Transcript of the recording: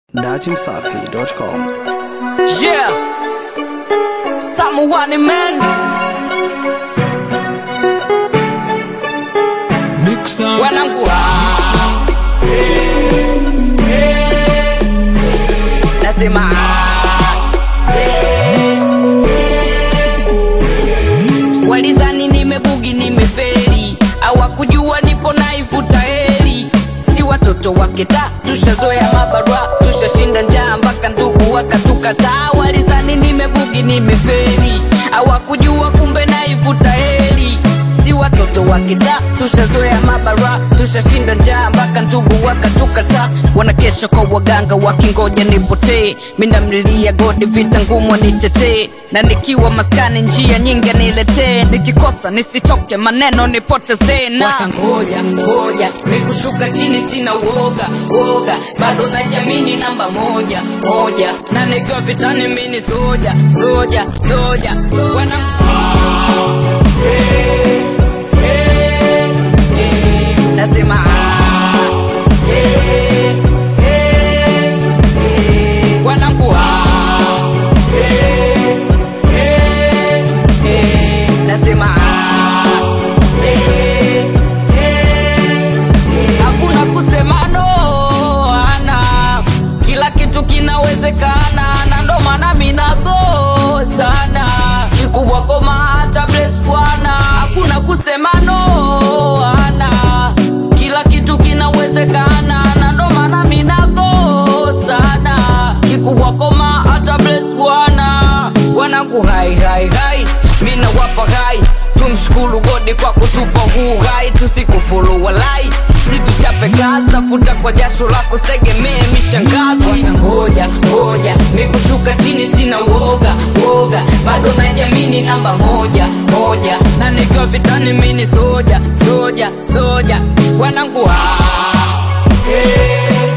datimsafi.com. Yeah. Someone man. Wanangu ah. Nasema ah. Walizani nimebugi nimeferi hawakujua nipo naivuta heri si watoto wake ta tushazoea mabarua tushashinda njaa mpaka ndugu wakatukataa walizani nimebugi nimeferi hawakujua kumbe naivuta heri si watoto wake ta tushazoea mabarua tushashinda njaa mpaka ndugu wakatukataa wanakesha kwa waganga wakingoja nipotee mindamlilia godi vita ngumu nitetee na nikiwa maskani njia nyingi niletee nikikosa nisichoke maneno nipotezee na watangoja ngoja mikushuka chini sina uoga uoga bado najamini namba moja moja na nikiwa vitani mini soja soja soja wana nasema ah, eh, eh, eh. wanangu ah, eh, eh, eh. nasema ah, eh, eh, eh. hakuna kusema no ana kila kitu kinawezekana na ndo maana minago sana kikubwa koma hata bless bwana hakuna kusema no ana kila kitu kinawezekana na ndo maana minago sana kikubwa koma hata bless bwana wanangu hai hai hai mina wapa hai tumshukuru godi kwa kutupa huu hai tusikufuru walai situchape kazi tafuta kwa jasho lako sitegemee mishangazi ngoja ngoja mikushuka chini sina uoga uoga bado najamini namba moja moja na nikiwa vitani mini soja soja soja wanangu ah, hey.